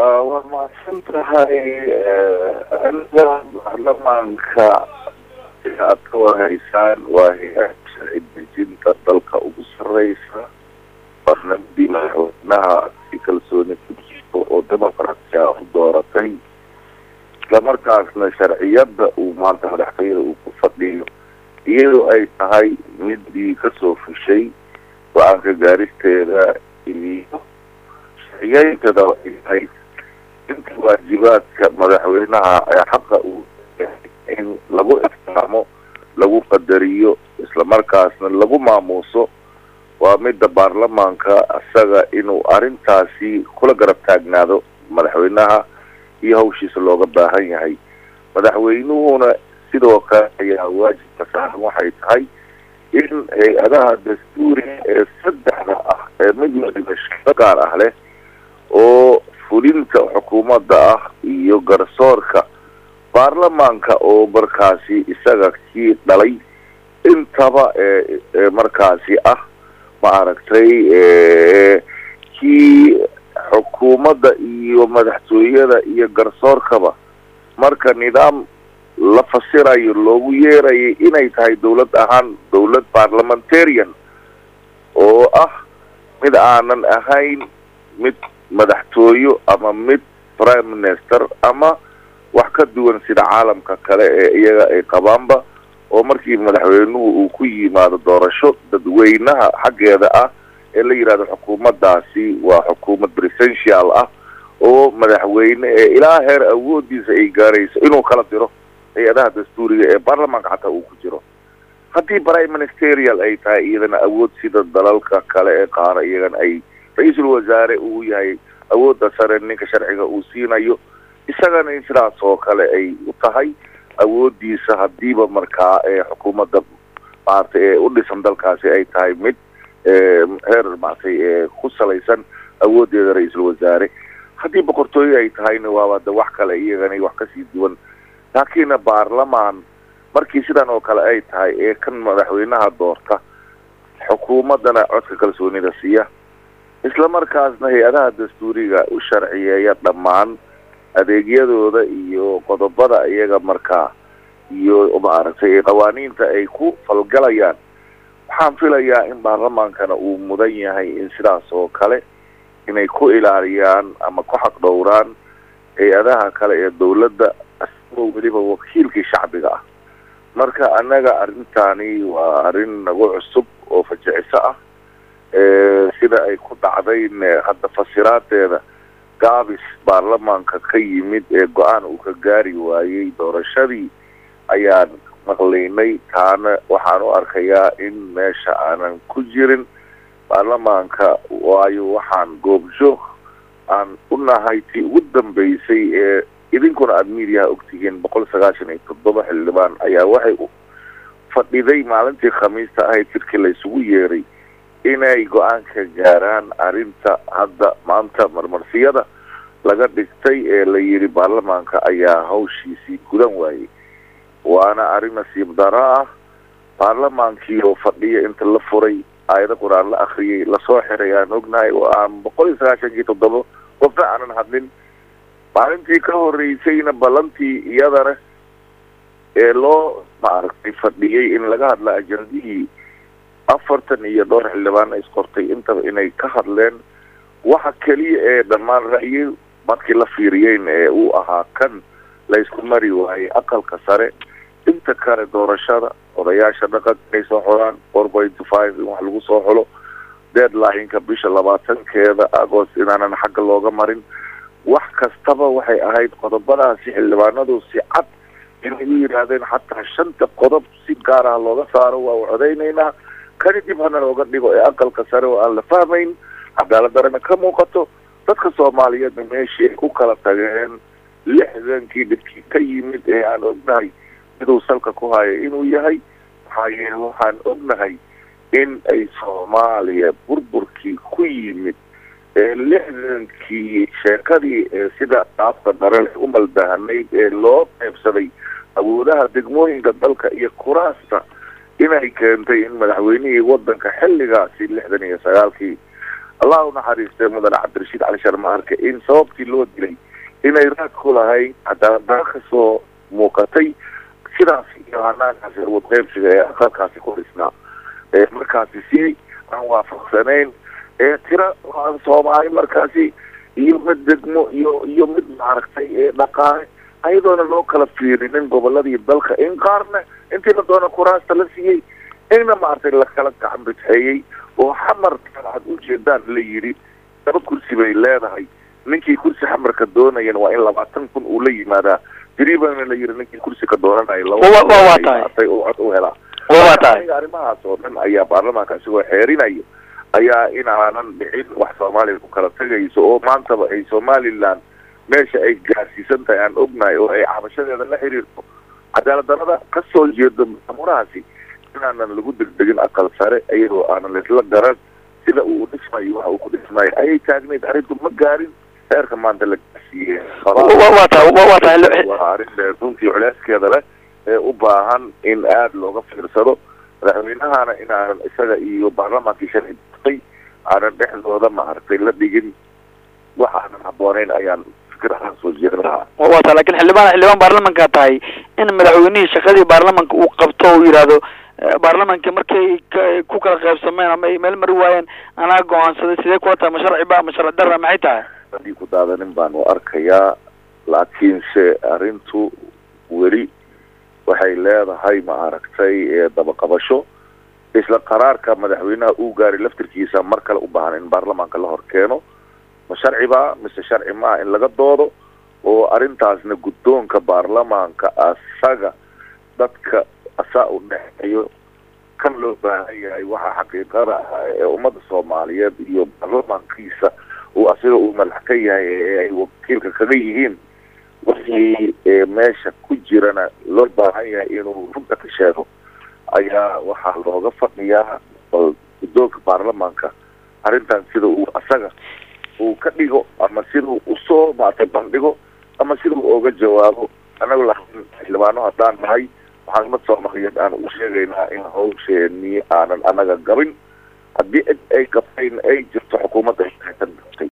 waa mahadsan tahay aniga baarlamaanka aad ka warhaysaan waa hay-ad sharci dejinta dalka ugu sareysa barnaamijii madaxweynaha si kalsooni ku jirto oo demoqratia u dooratay islamarkaasna sharciyada uu maanta madaxtooyada uu ku fadhiyo iyadoo ay tahay midii kasoo fushay go-aanka gaaristeeda iyo sharciyeyntada ay tahay inta waajibaadka madaxweynaha ee xaqa uu in lagu ixtiraamo lagu qadariyo islamarkaasna lagu maamuuso waa midda baarlamaanka isaga inuu arrintaasi kula garab taagnaado madaxweynaha iyo hawshiisa looga baahan yahay madaxweynuhuna sidoo kale ayaa waajibka saaran waxay tahay in hay-adaha dastuuriga ee saddexda ah ee mid waliba shaqo gaar ah leh oo fulinta xukuumadda ah iyo garsoorka baarlamaanka oo markaasi isaga kii dhalay intaba ee markaasi ah ma aragtay kii xukuumadda iyo madaxtooyada iyo garsoorkaba marka nidaam la fasirayo loogu yeerayay inay tahay dawlad ahaan dawlad parliamentarian oo ah mid aanan ahayn mid madaxtooyo ama mid prime minister ama wax ka duwan sida caalamka kale ee iyaga ay qabaanba oo markii madaxweynuhu uu ku yimaado doorasho dadweynaha xaggeeda ah ee la yidhahdo xukuumaddaasi waa xukuumad presidential ah oo madaxweyne ee ilaa heer awoodiisa ay gaarayso inuu kala diro hay-adaha dastuuriga ee baarlamaanka xataa uu ku jiro haddii prime ministerial ay tahay iyadana awood sida dalalka kale ee qaara iyagana ay ra-iisul wasaare uu yahay awoodda sare ninka sharciga uu siinayo isagana in sidaas oo kale ay u tahay awoodiisa hadiiba markaa ee xukuumadda maaragtay ee u dhisan dalkaasi ay tahay mid heer maaragtay ee ku salaysan awoodeeda ra-iisul wasaare haddii boqortooyo ay tahayna waaba de wax kale iyagana wax kasii duwan laakiinna baarlamaan markii sidan oo kale ay tahay ee kan madaxweynaha doorta xukuumaddana codka kalsoonida siiya islamarkaasna hay-adaha dastuuriga u sharciyeeya dhammaan adeegyadooda iyo qodobada iyaga markaa iyo maaragtay qawaaniinta ay ku falgalayaan waxaan filayaa in baarlamaankana uu mudan yahay in sidaas oo kale inay ku ilaaliyaan ama ku xaq dhowraan hay-adaha kale ee dawladda asagoo weliba wakiilkii shacbiga ah marka annaga arrintaani waa arrin nagu cusub oo fajiciso ah sida ay ku dhacdayn hadda fasiraadeeda gaabis baarlamaanka ka yimid ee go-aan uu ka gaari waayey doorashadii ayaan maqlaynay taana waxaan u arkayaa in meesha aanan ku jirin baarlamaanka waayo waxaan goobjoog aan u nahay tii ugu dambeysay ee idinkuna aada miidiyaha ogtihiin boqol sagaashan iyo toddoba xildhibaan ayaa waxay fadhiday maalintii khamiista ahayd jirkii laysugu yeeray inay go-aan ka gaaraan arrinta hadda maanta marmarsiyada laga dhigtay ee la yidhi baarlamaanka ayaa hawshiisii gudan waayey waana arrin nasiib daro ah baarlamaankii oo fadhiya inta la furay aayado qur-aan la akriyay lasoo xiray aan ognahay oo aan boqol iyo sagaashankii toddoba qofna aanan hadlin maalintii ka horeysayna ballantii iyadana ee loo maaragtay fadhiyey in laga hadla ajandihii afartan iyo dhowr xildhibaana isqortay intaba inay ka hadleen waxa keliya ee dhammaan ra'yi markii la fiiriyeyn ee uu ahaa kan la isku mari waayey aqalka sare inta kale doorashada odayaasha dhaqanka inay soo xolaan four point five in wax lagu soo xulo deadline-ka bisha labaatankeeda agost inaanan xagga looga marin wax kastaba waxay ahayd qodobadaasi xildhibaanadu si cad inay u yidhaahdeen xataa shanta qodob si gaar ah looga saaro waa u codaynaynaa kani dib hana looga dhigo ee aqalka sare oo aan la fahmayn cadaalad darana ka muuqato dadka soomaaliyeedna meeshii ay ku kala tageen lixdankii dhibkii ka yimid ee aan ognahay miduu salka ku hayo inuu yahay maxaa yeele waxaan ognahay in ay soomaaliya burburkii ku yimid ee lixdankii sheekadii ee sida dhaafka darale u maldahanayd ee loo qeybsaday awoodaha degmooyinka dalka iyo kuraasta inay keentay in madaxweynihii wadanka xilligaasi lixdan iyo sagaalkii allah unaxariistay mudane cabdirashiid cali sharmaarke in sababtii loo dilay inay raad ku lahayd cadaaladdarra kasoo muuqatay sidaas iyo hanaankaasi awood qeybsiga ee aqalkaasi ku dhisnaa ee markaasi si aan waafaqsanayn ee tira soomaali markaasi iyo mid degmo iyo iyo mid maaragtay ee dhaqaale ayadoona loo kala fiirinin goboladii dalka in qaarna intii la doona kuraasta la siiyey inna maaragtay lakala gacan bidxeeyey oo xamarka aad ujeedaan la yidhi laba kursi bay leedahay ninkii kursi xamarka doonayan waa in labaatan kun uu la yimaadaa jiriibana la yidhi ninkii kursiga doonanayo labaatay oo cod u helaa arrimahaas oo dhan ayaa baarlamaanka isigoo xeerinayo ayaa in aanan dhicin wax soomaaliya ku kala tegayso oo maantaba ay somaliland meesha ay gaarsiisan tahay aan ognahay oo ay cabashadeeda la xiriirto cadaalad darada kasoo jeedo maamurahaasi inaanan lagu degdegin aqal sare iyadoo aanan laisla garan sida uu dhismayo waxa uu ku dhismayo ayay taagnayd arrintu ma gaarin heerka maanta la gaarsiiye waa arrin runtii culeyskeeda leh ee u baahan in aada looga fiirsado madaxweynahana inaanan isaga iyo baarlamaankii shalay datay aanan dhexdooda maaragtay la dhigin wax aanan habbooneyn ayaan fikrahaan soo jeedin lahaa wa ta lakin xildhibaan xildhibaan baarlamanka tahay in madaxweynihii shaqadii baarlamanka uu qabto uu yidhaahdo baarlamanka markay ku kala qaybsameen ama ay meel mari waayeen anaa go-aansaday sidee kula tahay ma sharci ba ma sharci darra maxay tahay hadii ku daadanin baan u arkayaa laakiinse arrintu weli waxay leedahay maaragtay dabaqabasho isla qaraarka madaxweynaha uu gaaray laftirkiisa mar kale u baahan in baarlamaanka la hor keeno ma sharci ba mise sharci maa in laga doodo oo arrintaasna guddoonka baarlamaanka asaga dadka asaa u dhexeeyo kan loo baahan yahay waxaa xaqiiqada ah ee ummadda soomaaliyeed iyo baarlamaankiisa uu asiga uu madax ka yahay ee ay wakiilka kaga yihiin wixii meesha ku jirana loo baahan yahay inuu runta ka sheego ayaa waxaa looga fadhiyaa guddoonka baarlamaanka arrintan sida uu asaga uu ka dhigo ama sidau usoo maartay bandhigo ama sida uu oga jawaabo anagu lakin xildhibaano haddaan nahay waxaan umad soomaaliyeed aan u sheegaynaa in hawsheenii aanan anaga gabin haddii cid ay qabtayn ay jirto xukuumadda tan gabtay